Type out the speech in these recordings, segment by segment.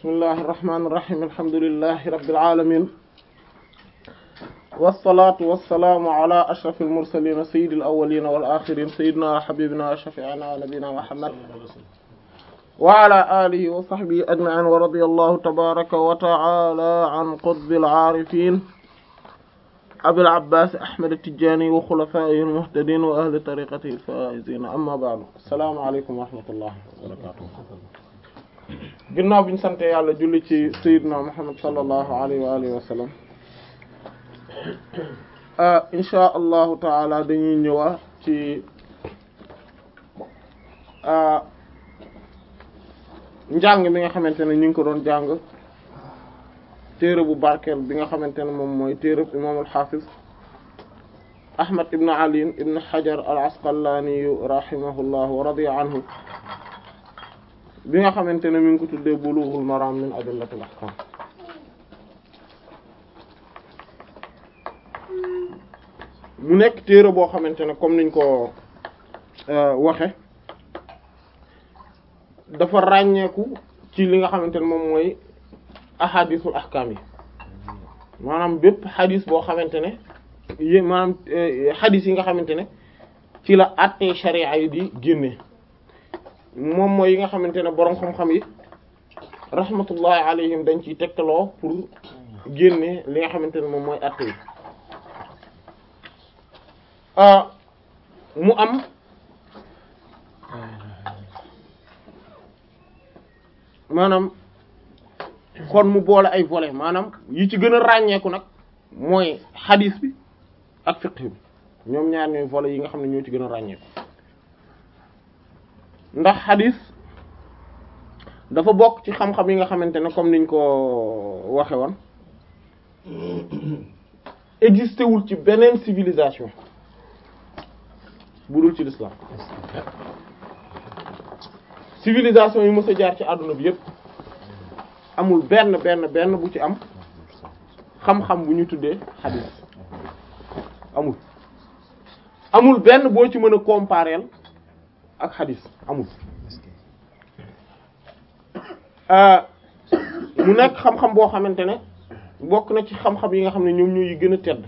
bismillahi irrahmani irrahim alhamdulillahi rabbil alamin wassalatu wassalaamu ala ashrafil mursalin sayyidil awwalin wal akhirin sayyidina wa habibina wa shafi'ina wa nabiyina muhammad wa ala alihi wa sahbihi ajma'in wa radiyallahu tabaraka wa ta'ala an qutbil arifin abil abbas ahmad at-tijani wa khulafaihi al-muhtadin wa ahli tariqatihi al-faizin amma ba'du assalamu alaykum wa rahmatullahi wa barakatuh ginnaaw bi ñu sante yàlla julli ci sayyidina muhammad sallallahu alayhi wa alihi wa sallam insha allahu taala dañuy ñëwaat ci njàng mi nga xamante ne ñu ngi ko doon jàng téere bu barkeel bi nga xamante ne moom mooy téere bu imaam al-Hafiz Ahmad ibn Ali ibn Hajar al-Asqalani rahimahullah wa radiya anhu bi nga xamante ne mi ngi ko tuddee Bulughul Maram min Adillatil Ahkam mu nekk téere boo xamante ne comme niñ ko waxe dafa ràññeeku ci li nga xamante ne moom mooy ahadisul ahkam yi maanaam bépp xadis boo xamante ne yé maanaam xadis yi nga xamante ne ci la àttee sharia yi di génne moom mooy yi nga xamante ne boroom xam-xam yi rahmatullahi alayhim dañ ciy tegtaloo pour génne li nga xamante ne moom mooy àtte yi mu am maanaam kon mu boole ay volets maanaam yi ci gën a ràññeeku nag mooy xadis bi ak fiqh bi ñoom ñaar ñooy volets yi nga xam ne ñoo ci gën a ràññeeku ndax xadis dafa bokk ci xam-xam yi nga xamante ne comme niñ ko waxe woon existé wul ci beneen civilisation bu dul ci l'islam civilisation yi mës a jaar ci àdduna bi yépp amul benn benn benn bu ci am xam-xam bu ñu tuddee xadis amul amul benn boo ci mën a comparer ak xadis amul mu nekk xam-xam boo xamante ne bokk na ci xam-xam yi nga xam ne ñoom ñooy gën a tedd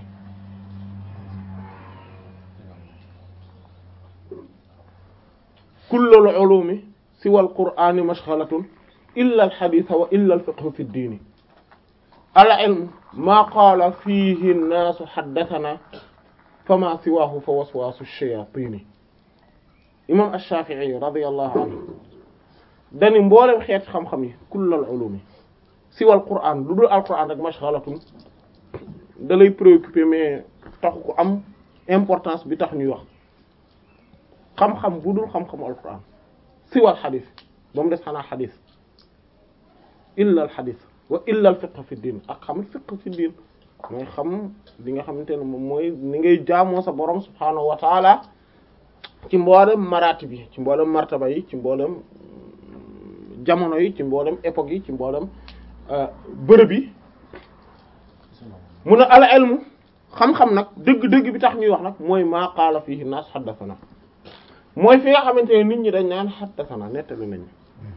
kullul ulumi siwa al qur'ani mashghalatun illa al hadith wa illa al fiqh fi ad-din al ilm ma qala fihi an-nas haddathana fama siwahu fa waswasu ash-shayatin imam ash-shafi'i radiyallahu anhu dani mboolem xeet xam-xam yi kullul ulumi siwa al qur'an lu dul al qur'an rek mashghalatun da lay préoccupé mais taxu ko am importance bi tax ñuy wax xam-xam bu dul xam-xamu alquran siwal xadis ba mu des xanaa xadis illa al xadis wa illa al fiqh fi diin ak xam fiqh fi diin mooy xam li nga xamante ne moom mooy ni ngay jaamoo sa borom subhaanahu wa taala ci mboolem maraati bi ci mboolem martaba yi ci mboolem jamono yi ci mboolem époque yi ci mboolem bërëb yi mun a al ilmu xam-xam nag dëgg-dëgg bi tax ñuy wax nag mooy maa qaala fiihi naas haddathana mooy fi nga xamante ne nit ñi dañ naan haddathana nettali nañu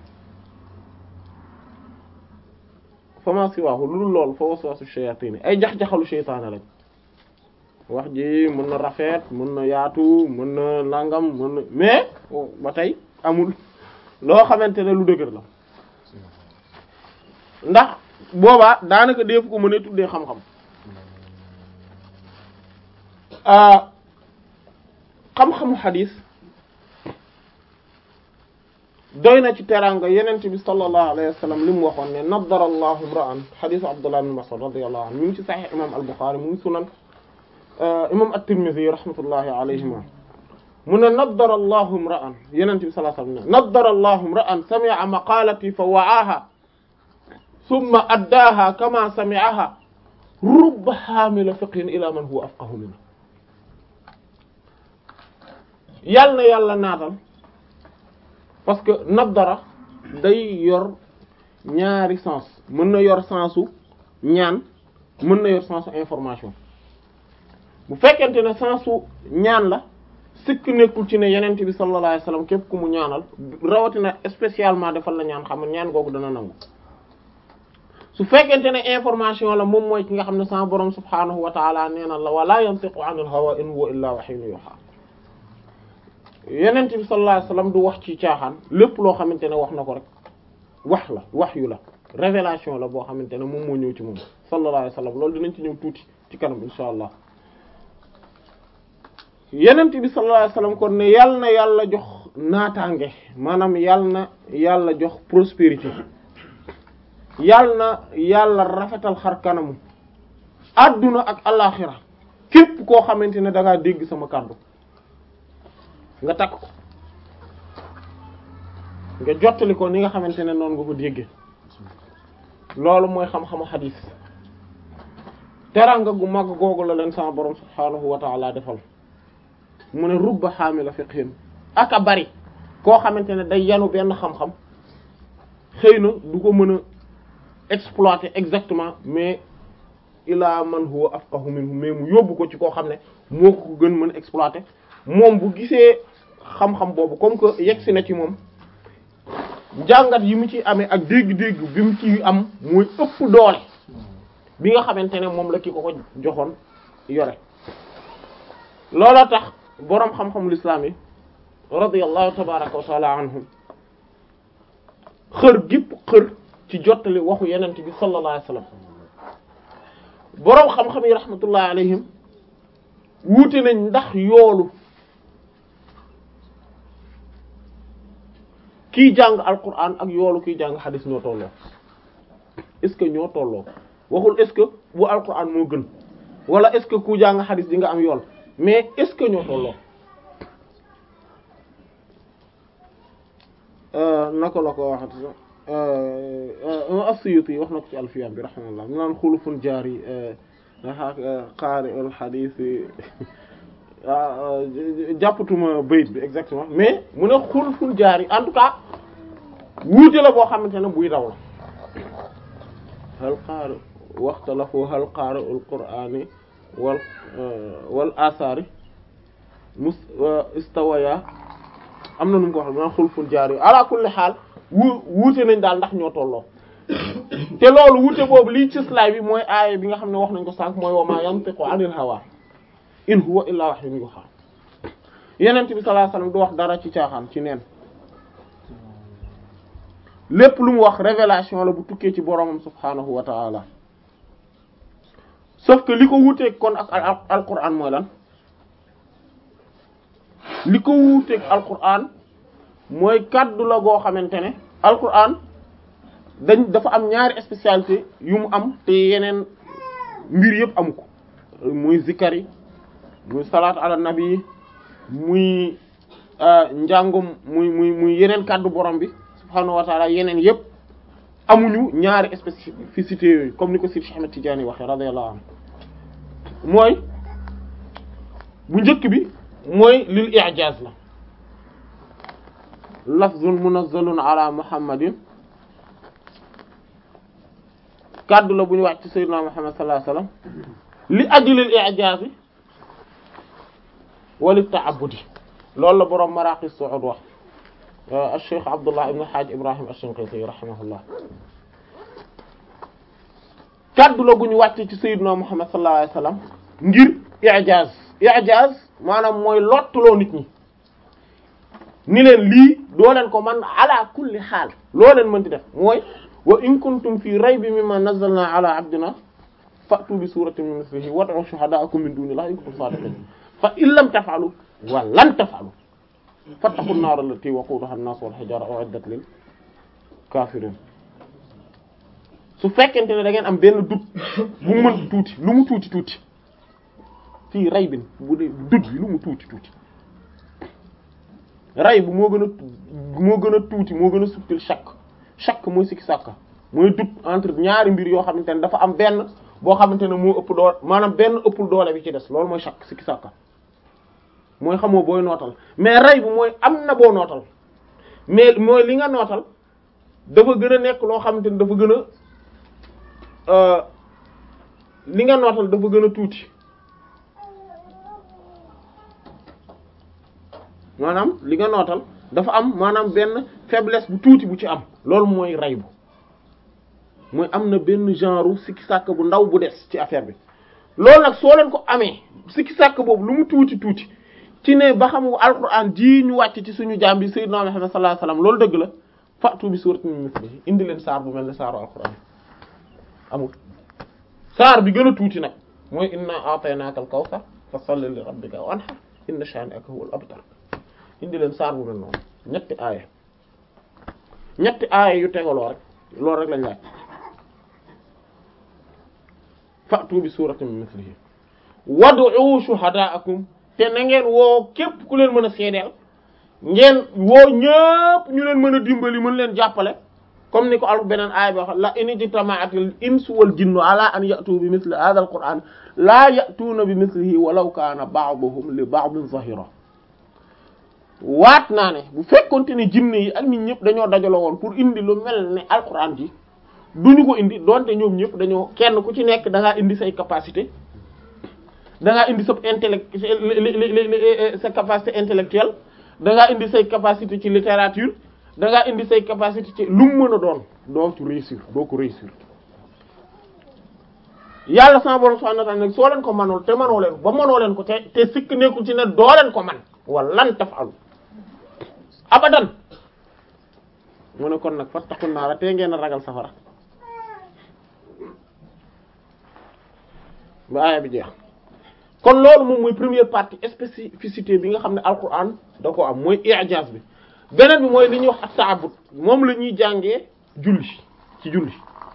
fama siwaahu lu dul loolu fa waswasu shayatin ay jax-jaxalu sheytaane lañ wax ji mën na rafet mën na yaatu mën na nangam mën na mais ba tey amul loo xamante ne lu dëgër la ndax boobaa daanaka def ko mën a tuddee xam-xam xam-xamu xadis doy na ci teraanga yenent bi sallallahu alayhi wa sallam li mu waxoon ne naddara allahu imra'an xadisu abdullah ibn mas'ud radiyallahu anhu mi ngi ci sahih imam al-bukhari mu ngi sunan imam at-tirmidhi rahmatullahi alayhima mu ne naddara allahu imra'an yenent bi sallallahu alayhi wa sallam ne naddara allahu imra'an sami'a maqalati fa wa'aha thumma addaaha kama sami'aha rubba haamila fiqhin ila man huwa afqahu minhu yàlla na yàlla naatal parce que naddara day yor ñaari sens mën na yor sensu ñaan mën na yor sensu information bu fekkente ne sensu ñaan la sikk nekkul ci ne yenent bi sallallahu alayhi wasallam képp ku mu ñaanal rawatina spécialement defal la ñaan xam ñaan googu dana nangu su fekkente ne information la moom mooy ki nga xam ne sama borom subhaanahu wa taala nee na la wala yantiqu anil hawa in huwa illa wahyun yuha yenent bi sallallahu alayhi wasallam du wax ci caaxaan lépp loo xamante ne wax na ko rek wax la wax yu la révélation la boo xamante ne moom moo ñëw ci moom sallallahu alayhi wasallam loolu dinañ ci ñëw tuuti ci kanam insha allah yenent bi sallallahu alayhi wasallam kon ne yàlla na yàlla jox naataange maanaam yàlla na yàlla jox prospérité yàlla na yàlla rafetal xar kanamu adduna ak alaxira képp koo xamante ne da ngaa dégg sama kàddu nga takk ko nga jottali ko ni nga xamante ne noonu nga ko déggee loolu mooy xam-xamu xadiis teranga gu mag googu la leen sama borom subhaanahu wa ta'ala defal mu ne rubba xaamila fiqhin ak a bari koo xamante ne day yanu benn xam-xam xëy na du ko mën a exploiter exactement mais ila man huwa afqahu minhu mais mu yóbbu ko ci koo xam ne moo ko gën mën a exploiter moom bu gisee xam-xam boobu comme que yegsi na ci moom jàngat yi mu ci amee ak dégg-dégg bi mu ci am muy ëpp doole bi nga xamante ne moom la ki ko ko joxoon yore looloo tax boroom xam-xamul islam yi radiyallahu tabaraka wa taala anhum xër gépp xër ci jottali waxu yenent bi sallallahu alayhi wasallam boroom xam-xam yi rahmatullahi alayhim wuute nañ ndax yoolu kiy jàng alquran ak yoolu kiy jàng xadis ñoo tolloo est-ce que ñoo tolloo waxul est-ce que bu alquran moo gën wala est-ce que ku jàng xadis di nga am yool mais est-ce que ñoo tolloo naka la ko waxati as-Suyuti wax na ko ci alfiyam bi rahimahullah mu naan xulufun jaari qaari al xadis jàppatuma bayit bi exactement mais mu ne xulufun jaari en tout cas wuute la boo xamante ne buy daw la hal qaari waxtalafu hal qaari al qur'ani wal wal asaari mus istawaya am na nu mu ko wax maanaam xulful jaar yi ala kulli xaal wu wuute nañ daal ndax ñoo tolloo te loolu wuute boobu lii ci slide bi mooy aaya bi nga xam ne wax nañ ko sànq mooy wa ma yantiqu anil hawa in huwa illa wahyun yuha yenent bi sallallahu alayhi wasallam du wax dara ci caaxaan ci neen lépp lu mu wax révélation la bu tukkee ci boromam subhanahu wa ta'ala sauf que li ko wuuteeg kon ak al alquran mooy lan li ko wuuteeg alquran mooy kaddu la goo xamante ne alquran dañ dafa am ñaari spécialité yu mu am te yeneen mbir yëpp amu ko muy zikar yi muy salaatu ala nabi muy njàngum muy muy muy yeneen kaddu borom bi subhaanahu wa taala yeneen yëpp amuñu ñaari spécificité yooyu comme ni ko Sidi Ahmed Tidiane waxee radiyallahu anhu mooy bu njëkk bi mooy lil i'jaz la lafzun munazzalun ala muhammadin kaddu la bu ñu wàcc ci sayyidina muhammad sallallahu alayhi wasallam li ajlil i'jaz wa lit ta'abbudi loolu la boroom maraqi su'ud wax al-Cheikh Abdullah ibn Hajj Ibrahim ash-Shinqiti rahimahullah kaddu la gu ñu wàcce ci sayyidina muhammad sallallahu alayhi wasallam ngir i'jaz i'jaz maanaam mooy lottuloo nit ñi ni leen lii doo leen ko man ala kulli xaal loo leen mënti def mooy wa in kuntum fi raybin mimma nazzalna ala abdina fa'tu bi suratin min mislihi wad'u shuhada'akum min dunillahi in kuntum sadiqin fa in lam taf'alu wa lan taf'alu fattaqu an-nar allati waquduha an-nas wal hijara u'iddat lil kafirin su fekkente ne da ngeen am benn dut bu mën tuuti lu mu tuuti tuuti fii ray bin bu dee dut bi lu mu tuuti tuuti ray bu moo gën a moo gën a tuuti moo gën a subtil chaque chaque mooy sikki sàkka mooy dut entre ñaari mbir yoo xamante ne dafa am benn boo xamante ne moo ëpp doole maanaam benn ëppul doole bi ci des loolu mooy chaque sikki sàkka mooy xamoo booy nootal mais ray bu mooy am na boo nootal mais mooy li nga nootal dafa gën a nekk loo xamante ne dafa gën a li nga nootal dafa gën a tuuti maanaam li nga nootal dafa am maanaam benn faiblesse bu tuuti bu ci am loolu mooy ray bu mooy am na benn genre sikki sàkk bu ndaw bu des ci affaire bi loolu nag soo leen ko amee sikki sàkk boobu lu mu tuuti tuuti ci ne ba xam alquran ji ñu wàcc ci suñu jaam bi sayyidina Muhammad sallallahu alayhi wasallam loolu dëgg la fa'tu bi suratin min mithlihi indi leen saar bu mel ne saaru alquran amul saar bi gën a tuuti nag mooy inna a'taynaka al-kawthar fa salli li rabbika wanhar inna shani'aka huwal abtar indi leen saar bu mel noonu ñetti aaya ñetti aaya yu tegaloo rek loolu rek lañ laaj fa'tu bi suratin min mithlihi wad'u shuhada'akum te na ngeen woo képp ku leen mën a seedeel ngeen woo ñëpp ñu leen mën a dimbali mën leen jàppale comme ni ko al beneen aaya bi wax la in ijtama'atil insu wal jinnu ala an ya'tu bi mithli hadha al qur'an la ya'tuna bi mithlihi walaw kana ba'duhum li ba'din zahira waat naa ne bu fekkonte ne jinne yi ak nit ñëpp dañoo dajaloo woon pour indi lu mel ne alquran ji duñu ko indi donte ñoom ñëpp dañoo kenn ku ci nekk da ngaa indi say capacité da ngaa indi sa intellect sa capacité intellectuelle da ngaa indi say capacité ci littérature da ngaa indi say capacité ci lu mu mën a doon doo ci réussir doo ko réussir yàlla sama borom subhanahu wa ta'ala nag soo leen ko mënul te mënoo leen ba mënoo leen ko te te sikk nekkul ci ne doo leen ko man wala lan tafalu abadan mu ne kon nag fattaqun naara te ngeen a ragal safara ba aaya bi jeex kon loolu moom mooy première partie spécificité bi nga xam ne alquran da ko am mooy i'jaz bi beneen bi mooy li ñuy wax at-ta'abbud moom la ñuy jàngee julli ci julli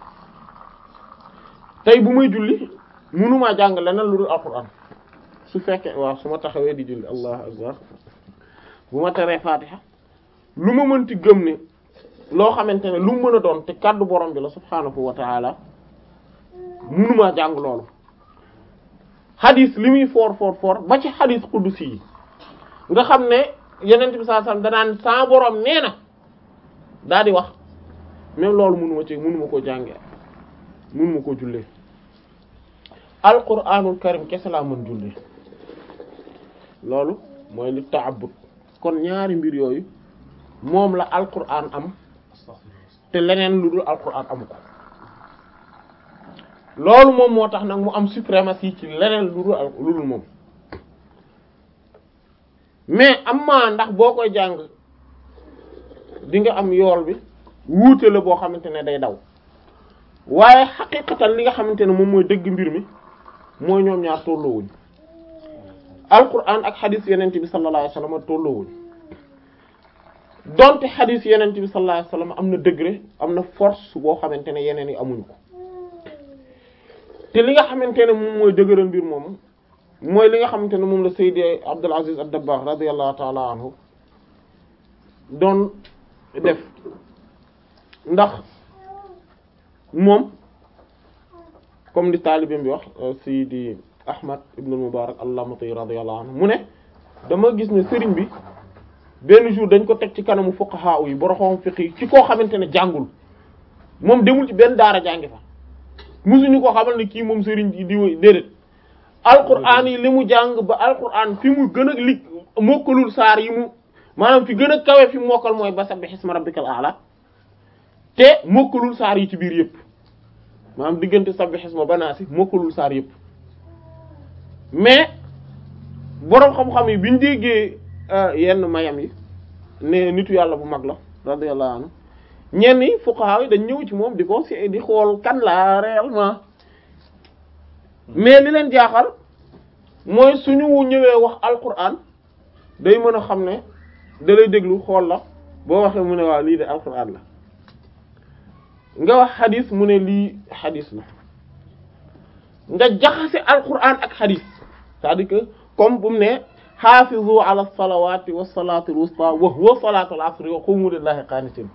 tey bu may julli mënumaa jàng leneen lu dul alquran su fekkee waaw su ma taxawee di julli allahu akbar bu ma teree fatiha lu ma mënti gëm ne loo xamante ne lu mu mën a doon te kàddu borom bi la subhaanahu wa ta'ala mënumaa jàng loolu xadis li muy foor foor foor ba ci xadis qudsi yi nga xam ne yenent bi sallallahu alayhi wasallam danaan sa borom nee na daa di wax même loolu mënuma ci mënuma koo jàngee mënuma koo jullee alquranul karim kese laa mën jullee loolu mooy li ta'abbud kon ñaari mbir yooyu moom la alquran am te leneen lu dul alquran amu ko loolu moom moo tax nag mu am suprématie ci leneen lu dul lu dul moom mais am maa ndax boo koy jàng di nga am yool bi wuute la boo xamante ne day daw waaye xaqiqatan li nga xamante ne moom mooy dëgg mbir mi mooy ñoom ñaar tolloowuñ alquran ak xadis yenente bi sallallahu alayhi wasallam tolloowuñ donte xadis yenente bi sallallahu alayhi wasallam am na degré am na force boo xamante ne yeneen yi amuñu ko te li nga xamante ne moom mooy dëgëral mbir moom mooy li nga xamante ne moom la Seydi Abdul Aziz ad-Dabbagh radiyallahu ta'ala anhu doon def ndax moom comme di taalibim bi wax Seydi Ahmad ibn al-Mubarak al-Lamati radiyallahu anhu mu ne dama gis ne sëriñ bi benn jour dañ ko teg ci kanamu fuqaha yi boroxom fiqi ci koo xamante ne jàngul moom demul ci benn daara jàngi fa musuñu ko xamal ne kii moom sëriñ di di déedéet alquran yi li mu jàng ba alquran fi mu gën a lig mokkalul saar yi mu maanaam fi gën a kawe fi mokkal mooy ba sabbih isma rabbikal a'la te mokkalul saar yi ci biir yëpp maanaam diggante sabbih isma banaasi mokkalul saar yëpp mais boroom xam-xam yi biñu déggee yenn mayam yi ne nitu yàlla bu mag la radiyallahu anhu ñenn yi fuqaha yi dañ ñëw ci moom di ko si di xool kan la réellement mais li leen jaaxal mooy suñu ñëwee wax alquran day mën a xam ne da lay déglu xool la boo waxee mu ne waaw lii de alquran la nga wax xadis mu ne lii xadis la nga jaxase alquran ak xadis c'est-à-dire que comme bu mu ne xaafizu ala salawati wa salatu al wusta wa huwa salatu al asri wa qumu lillahi qanitin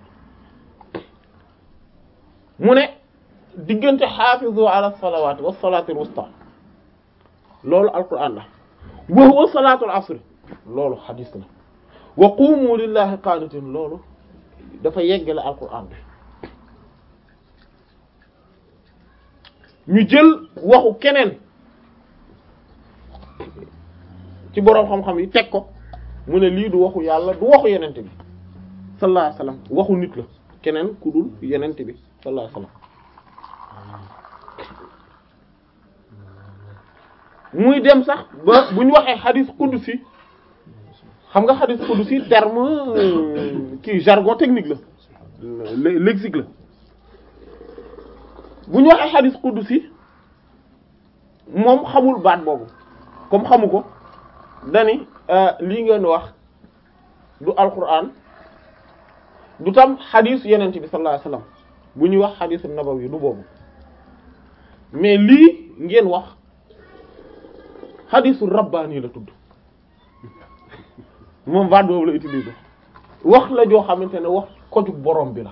mu ne diggante xaafizu ala salawati wa salatu al wusta loolu alquran la wa huwa salatu al asri loolu xadis la wa qumu lillahi qanitin loolu dafa yeggale alquran bi ñu jël waxu keneen ci boroom xam-xam yi teg ko mu ne lii du waxu yàlla du waxu yenente bi sallallahu alayhi wasallam waxu nit la keneen ku dul yenente bi sallallahu alayhi wasallam muy dem sax ba bu ñu waxee xadis qudsi xam nga xadis qudsi terme kii jargon technique la lexique la bu ñu waxee xadis qudsi moom xamul baat boobu comme xamu ko dani lii ngeen wax du alquran du tam xadis yeneen bi sallallahu alayhi wasallam bu ñuy wax xadisu nabawi du boobu mais lii ngeen wax xadisu rabbaani la tudd moom baat boobu la utiliser wax la joo xamante ne wax kojug borom bi la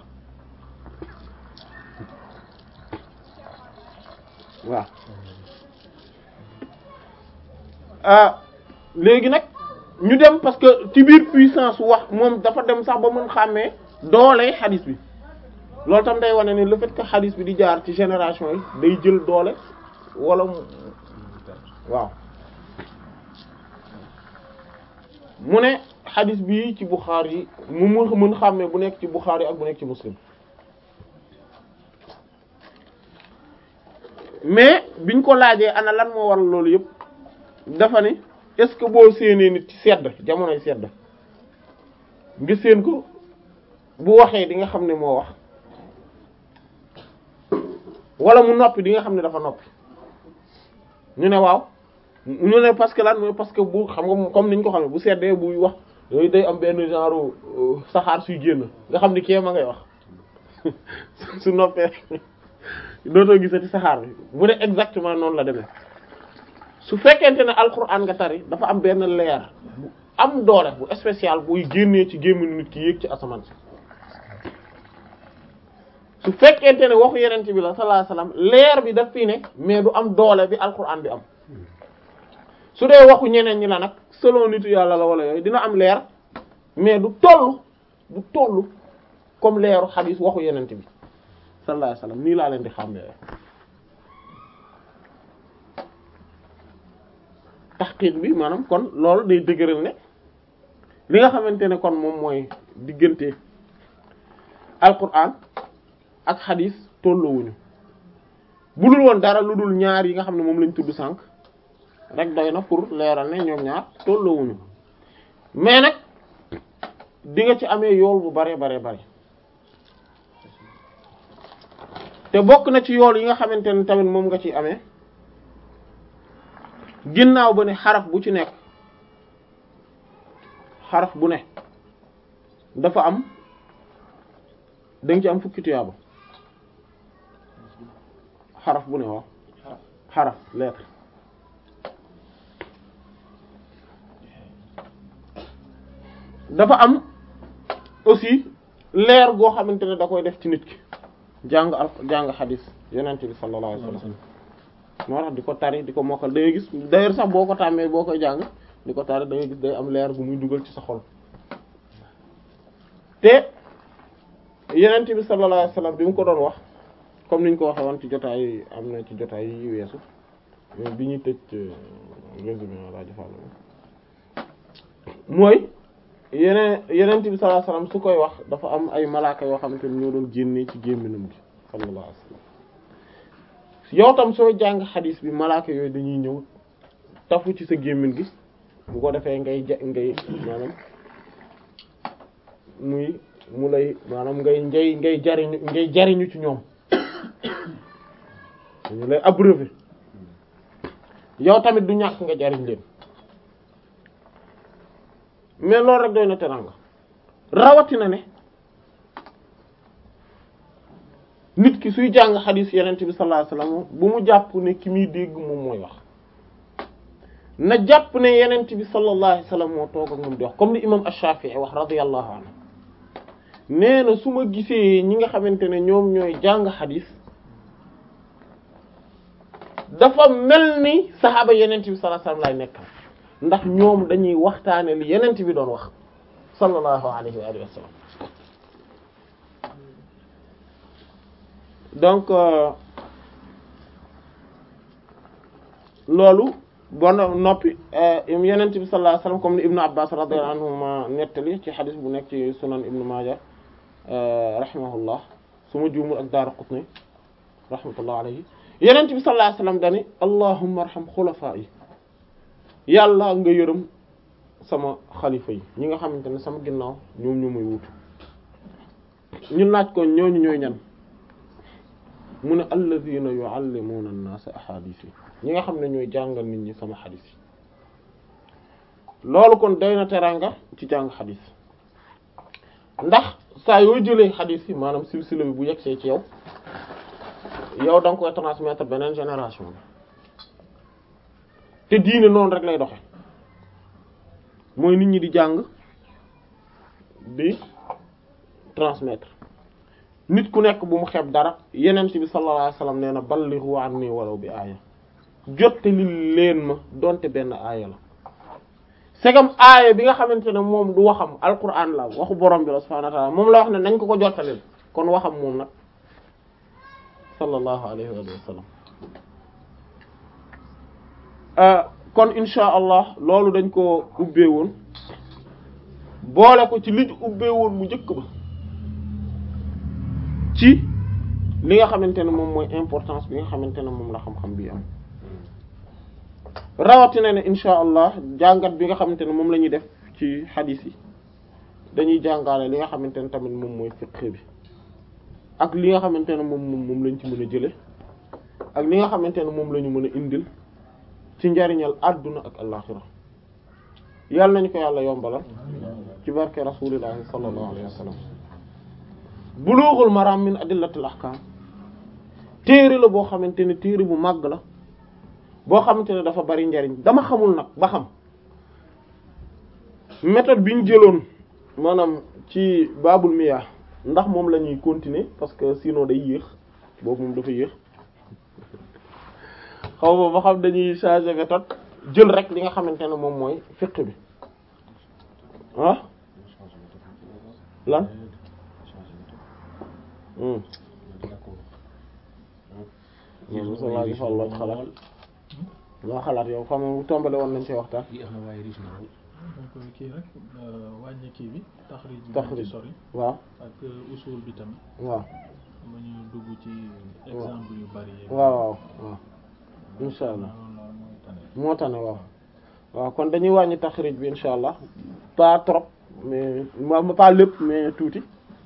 waaw ah léegi nag ñu dem parce que ci biir puissance wax moom dafa dem sax ba mën xàmmee doole xadis bi loolu tam day wane ne le fait que xadis bi di jaar ci génération yi day jël doole wala waaw mu ne xadis bi ci Bukhari yi mu mun mën xàmmee bu nekk ci Bukhari ak bu nekk ci Muslim mais biñ ko laajee ana lan moo waral loolu yëpp dafa ne est-ce que boo séenee nit ci sedd jamonoy sedd nga séen ko bu waxee di nga xam ne moo wax wala mu noppi di nga xam ne dafa noppi ñu ne waaw ñu ne parce que lan mooy parce que bu xam nga comme niñ ko xam ne bu seddee buy wax yooyu day am benn genre saxaar suy génn nga xam ni kee ma ngay wax su noppee dootoo gisati saxaar bi mu ne exactement noonu la demee su fekkente ne alxuraan nga tari dafa am benn leer bu am doole bu spécial buy génnee ci gémminu nit ki yéeg ci asamaan si su fekkente ne waxu yenente bi la sallallahu alayhi wasallam leer bi daf fii ne mais du am doole bi alxuraan bi am su dee waxu ñeneen ñi la nag selon nitu yàlla la wala yooyu dina am leer mais du toll du toll comme leeru xadiis waxu yenente bi sallallahu alayhi wasallam nii laa leen di xàmmee taxqiq bi maanaam kon loolu day dëgëral ne li nga xamante ne kon moom mooy diggante alquran ak xadis tolloowuñu bu dul woon dara lu dul ñaar yi nga xam ne moom lañ tudd sànq rek doy na pour leeral ne ñoom ñaar tolloowuñu mais nag di nga ci amee yool bu bare bare bare te bokk na ci yool yi nga xamante ne tamit moom nga ci amee ginnaaw ba ne xaraf bu ci nekk xaraf bu ne dafa am danga ci am fukki tuyaaba xaraf bu ne waaw xaraf lettre dafa am aussi leer goo xamante ne da koy def ci nit ki jàng al jàng xadis yonent bi sallallahu alayhi wasallam moo tax di ko tari di ko mokkal da ngay gis d'ailleurs sax boo ko tàmmee boo koy jàng di ko tari da ngay gis day am leer gu muy dugal ci sa xol te yonent bi sallallahu alayhi wasallam bi mu ko doon wax comme niñ ko waxee woon ci jotaay am na ci jotaay yi weesu bi ñuy tëj résumé rajo Fall mooy yeneen yonent bi sallallahu alayhi wasallam su koy wax dafa am ay malaaka yoo xamante ne ñoo doon génnee ci gémminam gi sallallahu alayhi wasallam yow tam soo jàng xadis bi malaaka yooyu dañuy ñëw tafu ci sa gémmin gi bu ko defee ngay ja ngay maanaam muy mu lay maanaam ngay ngay ngay jariñu ngay jariñu ci ñoom dañu lay abreuver yow tamit du ñàkk nga jariñ leen mais loolu rek doy na teranga rawatina ne nit ki suy jàng xadiis yenent bi sallallahu alayhi wasallam bu mu jàpp ne ki muy dégg moom mooy wax na jàpp ne yenent bi sallallahu alayhi wasallam moo toog ak moom di wax comme li imam Ash-Shafi'i wax radiyallahu anhu nee na su ma gisee ñi nga xamante ne ñoom ñooy jàng xadiis dafa mel ni saxaaba yenent bi sallallahu alayhi wasallam lay nekkal ndax ñoom dañuy waxtaane li yenent bi doon wax sallallahu alayhi wa alihi wa sallam donc loolu bon noppi yenent bi sallallahu alayhi wa sallam comme ni ibnu abbas radiyallahu anhuma nettali ci xadis bu nekk ci sunan ibnu maaja rahimahullah su ma juumul ak Daaraqutni rahmatullah alayhi yenent bi sallallahu alayhi wasallam dani allahumma arham xulafaa yi yàlla nga yërëm sama xalifa yi ñi nga xamante ne sama ginnaaw ñoom ñu muy wutu ñu laaj ko ñooñu ñooy ñan mu ne alladhina yuallimuna an-nasa ahadith yi ñi nga xam ne ñooy jàngal nit ñi sama xadis yi loolu kon doy na teranga ci jàng xadis ndax saa yoo jëlee xadis yi maanaam silsila bi bu yegsee ci yow yow da nga koy transmettre beneen génération bi te diine noonu rek lay doxe mooy nit ñi di jàng di transmettre nit ku nekk bu mu xeeb dara yeneen bi sallallahu alayhi wasallam nee na ballighu anni walaw bi aaya jottali leen ma donte benn aaya la segam aaya bi nga xamante ne moom du waxam alquran la waxu borom bi la subhanahu wa ta'ala moom la wax ne nañ ko ko jottaleel kon waxam moom nag sallallahu alayhi wa sallam kon insha allah loolu dañ ko ubbee woon boole ko ci li ñu ubbee woon mu njëkk ba ci li nga xamante ne moom mooy importance bi nga xamante ne moom la xam-xam bi am rawatina ne insha allah jàngat bi nga xamante ne moom la ñuy def ci xadiis yi dañuy jàngale li nga xamante ne tamit moom mooy fiqh bi ak li nga xamante ne moom moom moom lañ ci mën a jële ak li nga xamante ne moom la ñu mën a indil ci njariñal adduna ak alaxira yàlla nañu ko yàlla yombalal ci barke rasulillahi sallallahu alayhi wa sallam bulughul maram min adillatil ahkam téere la boo xamante ne téere bu màgg la boo xamante ne dafa bari njariñ dama xamul nag ba xam méthode bi ñu jëloon maanaam ci babul miyaa ndax moom la ñuy continuer parce que sinon day yéex boobu moom dafa yéex xaw ma ba xam dañuy changer méthode jël rek li nga xamante ne moom mooy fiqh bi ah lan moom mosa laa gi fàlloo xalaat loo xalaat yow xam nga tombale woon nañ ci waxtaan donc kii rek wàññi kii bi taxrij bi taxrij ci sori waaw ak usul bi tamit waaw ma ñu dugg ci exemple yu bari yi waaw waaw waaw insha allah loolu mooy tane moo tax ne waaw waaw kon dañuy wàññi taxrij bi insha allah pas trop mais ma pas lépp mais tuuti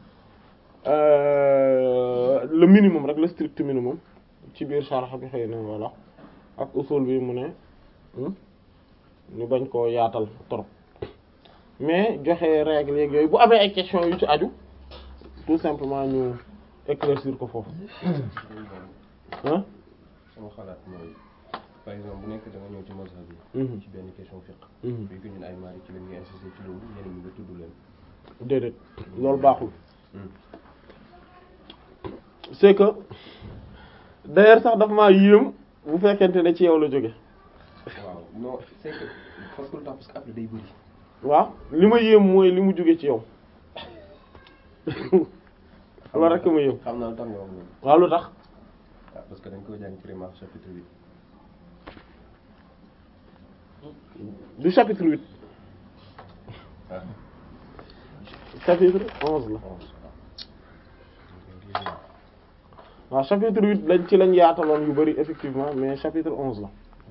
Euh, le minimum rek le strict minimum ci biir sharh bi xëy na voilà ak usul bi mu ne hmm, ñu bañ koo yaatal trop mais joxe règle yeeg yooyu bu amee ay questions yu ci aju tout simplement ñu éclaircir ko foofu ah sama xalaat mooy par exemple bu nekk da nga ñëw ci mazhab bi Mhm. ci benn question fiqh Mhm. bi ko ñun ay maari ci la ñuy insister ci loolu ñeneen ñi nga tudd leen déedéet loolu baaxul c'est que d'ailleurs sax dafa maa yéem bu fekkente ne ci yow la jóge waaw non c'est que parce que lu tax parce que après day bëri waaw li ma yéem mooy li mu jóge ci yow loolu rek ma yéem xam naa lu tax nga wax loolu waaw lu tax waaw parce que dañ ko jàng primaire chapitre huit du chapitre huit ah chapitre onze la onze waaw chapitre huit lañ ci lañ yaataloon yu bari effectivement mais chapitre onze la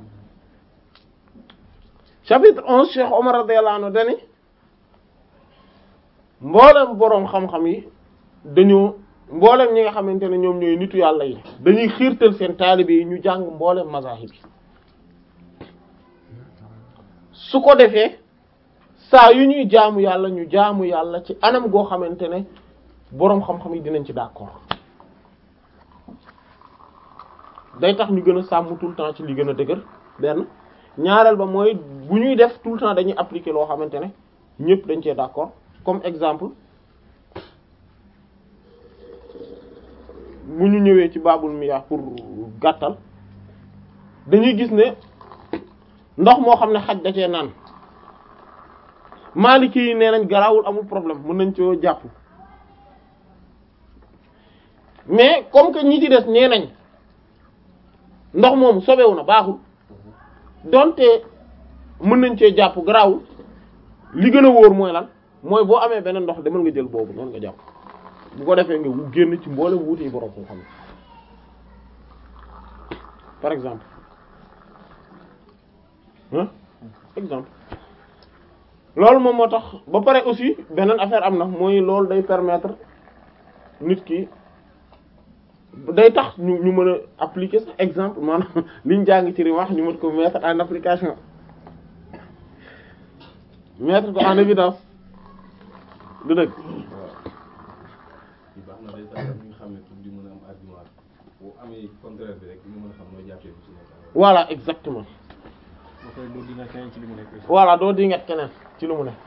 chapitre onze Cheikh Omar radiyallahu anhu dani mboolem boroom xam-xam yi dañoo mboolem ñi nga xamante ne ñoom ñooy nitu yàlla yi dañuy xiirtal seen taalibe yi ñu jàng mboolem mazahib yi su ko defee saa yu ñuy jaamu yàlla ñu jaamu yàlla ci anam goo xamante ne boroom xam-xam yi dinañ ci d'accord day tax ñu gën a sàmm tout le temps ci li gën a dëgër benn ñaareel ba mooy bu ñuy def tout le temps dañuy appliquer loo xamante ne ñépp dañ cee d'accord comme exemple bu ñu ñëwee ci baabul miyaa pour gàttal dañuy gis ne ndox moo xam ne xaj da cee naan Maliki yi nee nañ garaawul amul problème mën nañ coo jàpp mais comme que ñi ci des nee nañ ndox moomu sobewu na baaxul donte mën nañ cee jàpp garaawul li gën a wóor mooy lan mooy boo amee beneen ndox demal nga jël boobu noonu nga jàpp bu ko defee nga wu génn ci mboolem wuute yi borom xam-xam par exemple hein exemple loolu moom moo tax ba pare aussi beneen affaire am na mooy loolu day permettre nit ki day tax ñu ñu mën a appliquer sax exemple maanaam liñ jàng ci wax ñu mën ko mettre en application mettre ko en évidence du dëgg ci baax na day tax ñu xam ne pour di mën a am argument bu amee contraire bi rek ñu mën a xam nooy jàppee bu ci nekk voilà exactement ba koy doo dina keneen ci li mu nekk aussi. voilà doo dingat keneen ci lu mu ne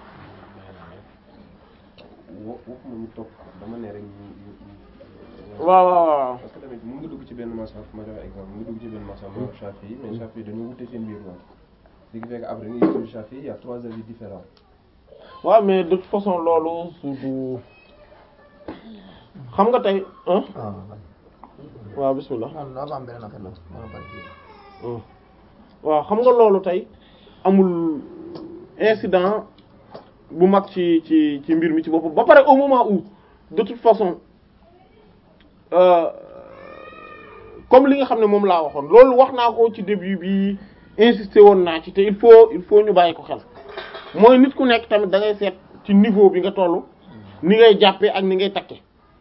wo waxuma ñu topp dama ne rek ñu ñu ñu waaw waaw waaw parce que tamit mun nga dugg ci benn masaf ma joxe exemple mun nga dugg ci benn masaf ma wax Chafi yi mais Chafi yi dañoo wute seen biir noonu ce qui fait que après nga gis Chafi il y a trois avis différents waaw mais de toute façon loolu su du xam nga tey hein waaw waaw bismillah man dafa am beneen affaire la wala pare ci Hmm. waaw xam nga loolu tey amul incident bu mag ci ci ci mbir mi ci boppam ba pare au moment où de toute façon euh, comme li nga xam ne moom laa waxoon loolu wax naa ko ci début bi insister woon naa ci te il faut il faut ñu bàyyi ko xel mooy nit ku nekk tamit da ngay seet ci niveau bi nga toll ni ngay jàppee ak ni ngay takke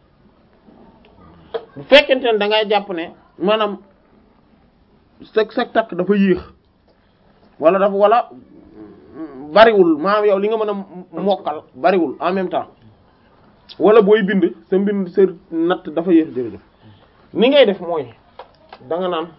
bu fekkente ne da ngay jàpp ne maanaam sa sa takk dafa yéex wala dafa wala bariwul maanaam yow li nga mën a mokkal bariwul en même temps wala booy bind sa mbind sa natt dafa yéex jërëjëf ni ngay def mooy da nga naan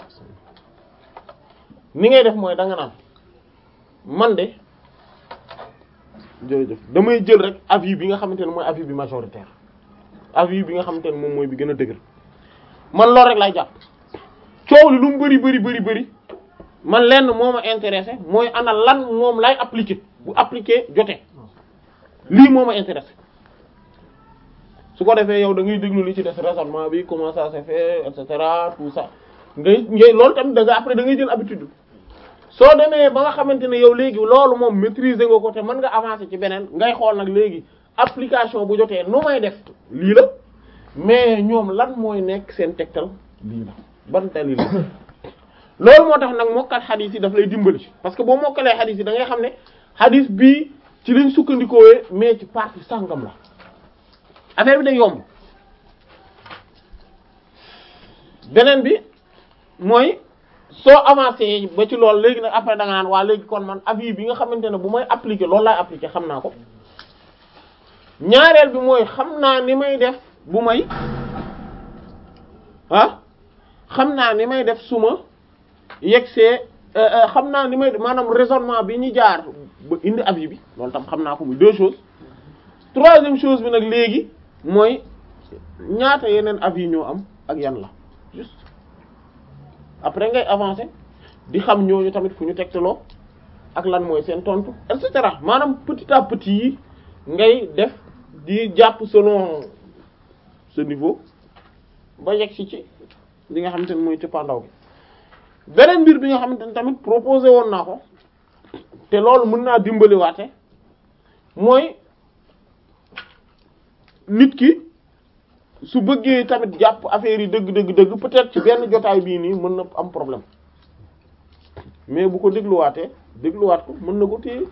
ni ngay def mooy da nga naan man de jërëjëf damay jël rek avis bi nga xamante ne mooy avis bi majoritaire avis bi nga xamante ne moom mooy bi gën a dëgër man loolu rek lay jàpp coow li lu mu bari bari bari bari man lenn moo ma intéressé mooy ana lan moom lay appliquer bu appliquer jotee lii moo ma intéressé su ko defee yow da ngay déglu li ci des raisonnement bi comment ça se fait et cetera tout ça ngay ngay loolu tamit da nga après da ngay jël habitude soo demee ba nga xamante ne yow léegi loolu moom maîtriser nga ko te mën nga avancer ci beneen ngay xool nag léegi application bu jotee nu may def lii la mais ñoom lan mooy nekk seen tegtal lii la ban dalil la loolu moo tax nag mokkal xadis yi daf lay dimbali parce que boo mokkalee xadis yi da ngay xam ne xadis bii ci liñ sukkandikoowee mais ci partie sàngam la affaire bi day yomb beneen bi mooy soo avancé ba ci loolu léegi nag après da nga naan waa léegi kon man avis bi nga xamante ne bu may appliquer loolu laay appliquer xam naa ko ñaareel bi mooy xam naa ni may def bu may ah xam naa ni may def suma yegsee xam naa ni may maanaam raisonnement bi ñu jaar ba indi avis bi loolu tam xam naa ko muy deux choses troisième chose bi nag léegi mooy ñaata yeneen avis ñoo am ak yan la juste après ngay avancer di xam ñooñu tamit fu ñu tegtaloo ak lan mooy seen tontu et cetera maanaam petit à petit yi ngay def di jàpp selon ce niveau ba yegg si ci li nga xamante ne mooy cëppaandaw gi beneen mbir bi nga xamante ne tamit proposé woon naa ko te loolu mën naa dimbali waate mooy nit ki su bëggee tamit jàpp affaire yi dëgg dëgg dëgg peut-être ci benn jotaay bii nii mën na am problème mais bu ko dégluwaatee dégluwaat ko mën na ko téye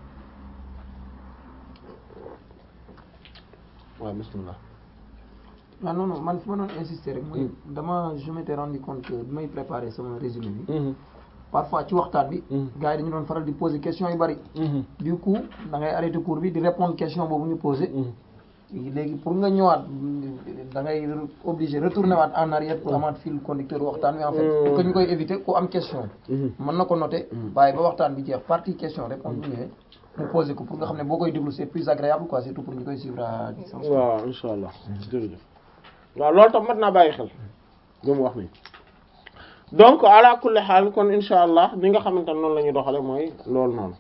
waaw bismillah waaw non non man fi ma doon insister rek mooy dama je m'étais rendu compte que bi may préparer sama résumé bi parfois ci waxtaan bi gars yi dañu doon faral di poser question yu bari du coup da ngay arrêter cours bi di répondre question boobu ñu posé léegi pour nga ñëwaat da ngay obligé retourner waat en arrière pour amaat fil conducteur waxtaan bi en fait pour que ñu koy éviter ku am question mën na ko noter bàyyi ba waxtaan bi jeex partie question réponse bu ñëwee mu posé ko pour nga xam ne boo koy déglu c'est plus agréable quoi surtout pour ñu koy suivre à distance waaw insha allah jërëjëf waaw loolu tam mat naa bàyyi xel li mu wax nii donc ala kulli xaal kon insha allah li nga xamante ne noonu la ñuy doxale mooy loolu noonu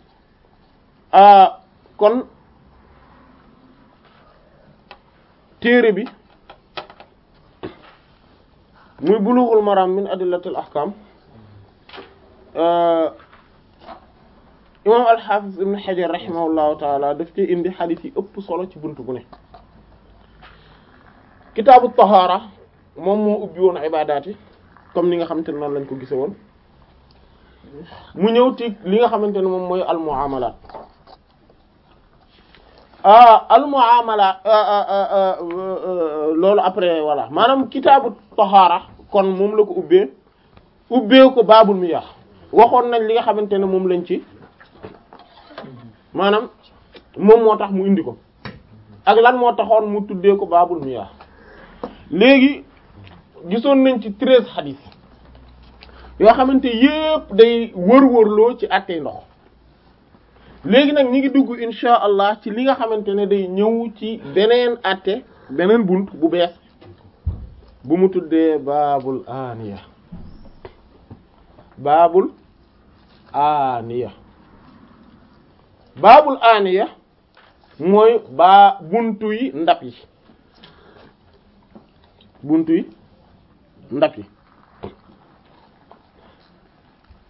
kon téere bi muy bulughul maram min adillatil ahkam imam al-hafiz ibn hajar rahimahullahu taala daf ci indi xadiis yi ëpp solo ci buntu bu ne kitaabu tahaara moom moo ubbi woon ibadaat yi comme ni nga xamante ne noonu lañ ko gise woon mu ñëw ci li nga xamante ne moom mooy al muamalat al muamalat loolu après voilà maanaam kitaabu tahaara kon moom la ko ubbee ubbee ko baabul miyah waxoon nañ li nga xamante ne moom lañ ci maanaam moom moo tax mu indi ko ak lan moo taxoon mu tuddee ko baabul miyah léegi gisoon nañ ci treize xadis yoo xamante yépp day wër-wërloo ci àttee ndox léegi nag ñi ngi dugg insha allah ci li nga xamante ne day ñëw ci beneen àtte beneen bunt bu bees bu mu tuddee baabul aniya baabul aniya baabul aniya mooy baa buntu yi ndab yi buntu yi ndab yi